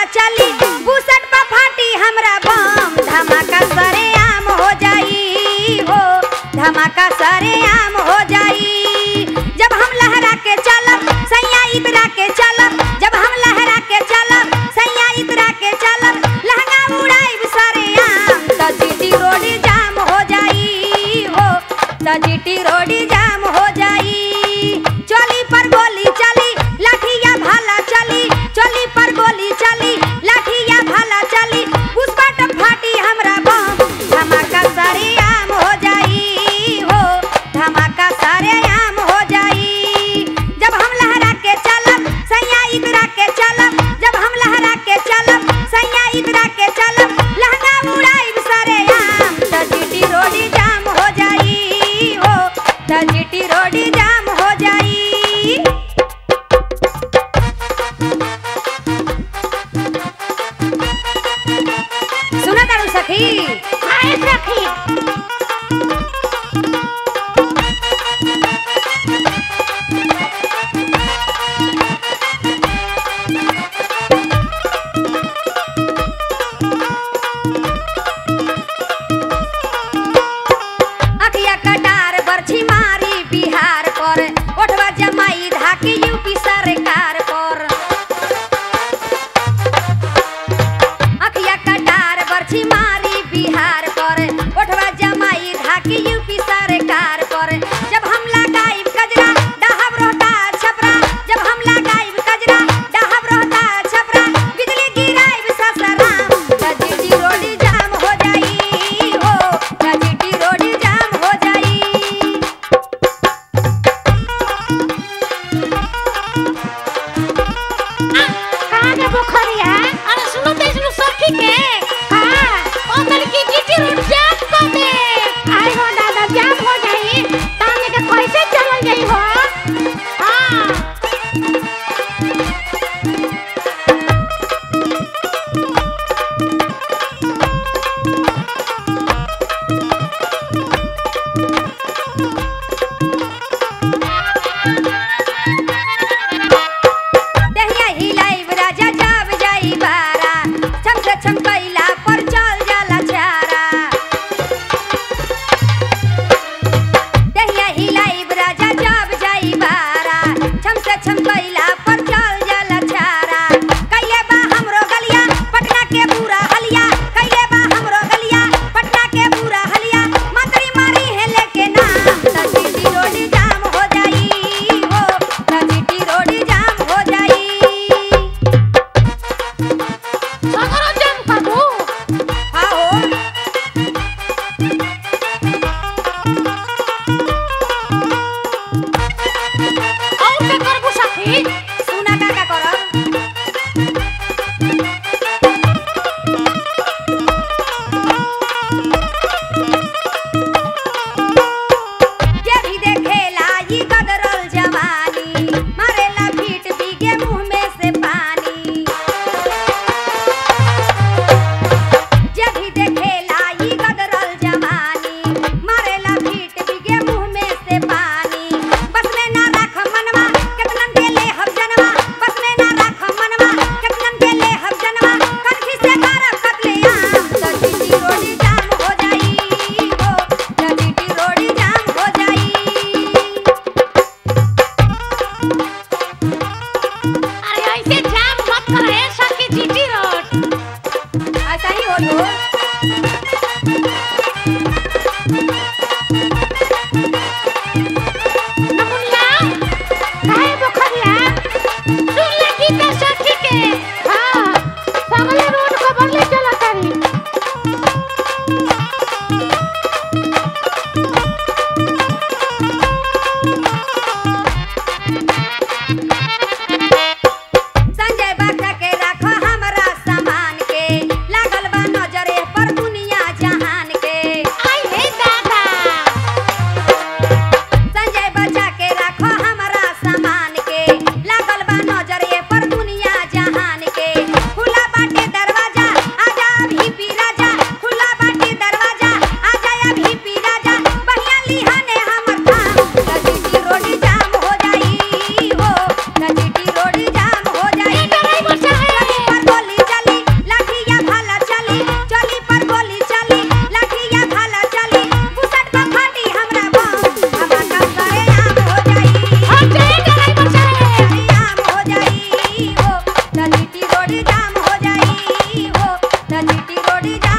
चली बुसट पर फाटी हमरा बम धमाका सरे आम हो जाई हो धमाका सरे आम हो जाई जब हम लहरा के चलब सैया इतरा के चलब जब हम लहरा के चलब सैया इतरा के चलब लहंगा उड़ाई सरे आम त जीटी रोड जाम हो जाई हो त जीटी रोड जाम हो जाई चली पर गोली चली लाठिया भाला चली चली पर गोली चली लाठिया भाला चली पुष्पट फाटी हमरा बम धमाका सारे आम हो जाई हो धमाका सारे आम हो जाई जब हम लहरा के चलब सैया इतरा के चलब जब हम लहरा के चलब सैया इतरा के चलब लहंगा उड़ाई सारे आम त जीटी रोडी जाम हो जाई हो त जीटी रोडी जाम हो जाई सुना तारू सखी आए सखी अखिया कटार बरछी मारी बिहार पर ओठवा जमाई धाकी यूपी सरकार पर अखिया कटार बरछी मारी बिहार पर ओठवा जमाई धाकी यूपी सरकार पर जब हम लगाई कजरा डहब रोहता छपरा जब हम लगाई कजरा डहब रोहता छपरा बिजली गिराई ससराम जीटी रोड जाम हो जाई हो जीटी रोड जाम हो जाई कहाँ के पोखरिया अरे सुनो तो इसनु सखी के हाँ ओ तलकी जीटी रोड जाम कर दे आई हो दादा जाम हो जाई ताने के कैसे चलल जाई हो हाँ दहिया हिलाइब राजा जाब जाई बा त जीटी रोडी जा